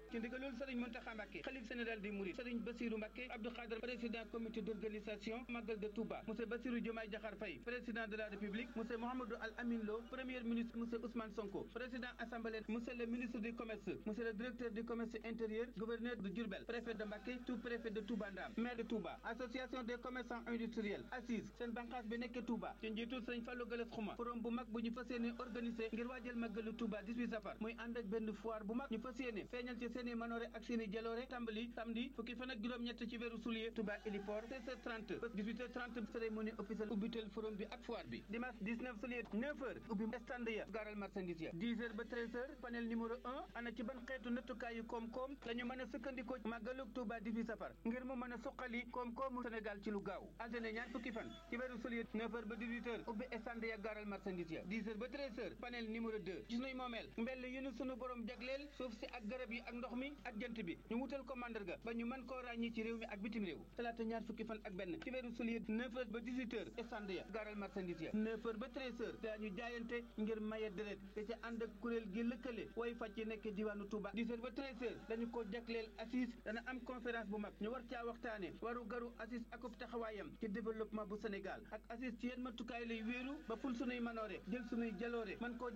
ci ndigalul Serigne Mountakha Mbacké xalif général des Mourides Serigne Bassirou Mbacké Abdou Khadre président comité d'organisation Magal de Touba monsieur Bassirou Diomaye Diakhar Faye président de la République monsieur Mouhamadou Al Amin Lo premier ministre monsieur Ousmane Sonko président assemblée monsieur le ministre du commerce monsieur le directeur du commerce intérieur gouverneur de Diourbel préfet de Mbacké sous-préfet de Touba Ndam maire de Touba association des commerçants industriels assise seen bànqaas bi nekk Touba ci njiitul Serigne Fallou Galass Xuma forum bu mag bu ñu fas yéene organisé ngir waajal màggalu Touba 18 safar muy ànd ak benn foire bu mag ñu fas yéene feeñal ci seeni manoore ak seeni jaloore tàmbali samedi fukki fan ak juróom-ñett ci weeru soulier Touba héliport 16h30 ba 18h30 cérémonie officielle ubbitel forum bi ak foire bi dimanche 19 soulier 9h ubbi stand ya gaaral marchandise ya 10h ba 13h panel numéro 1 ana ci ban xeetu nattukaayu koom-koom la ñu mën a sukkandikoo màggalu Touba 18 safar ngir mu mën a suqali koom-koomu Sénégal ci lu gaaw altine ñaar fukki fan ci weeru soulier 9h ba 18h ubbi stand ya gaaral marchandise ya 10h ba 13h panel numéro 2 ci sunuy moomeel mbell yu nu sunu borom jagleel suuf si ak garab yi ak ndox mi ak jant bi ñu wutal ko mandarga ba ñu mën koo ràññi ci réew mi ak bitim réew talaata ñaar fukki fan ak benn ci weeru soulier 9h ba 18h stand ya gaaral marchandise ya 9h ba 13h daañu jaayante ngir maye deret te ca ànd ak kuréel gi lëkkale way fàcc yi nekk diwaanu Touba 10h ba 13h dañu ko jagleel assise dana am conférence bu mag ñu war caa waxtaane waru garu assise akub taxawaayam ci développement bu Sénégal ak assise ci yenn matukaay lay wéeru ba ful sunuy manoore jël sunuy jaloore man koo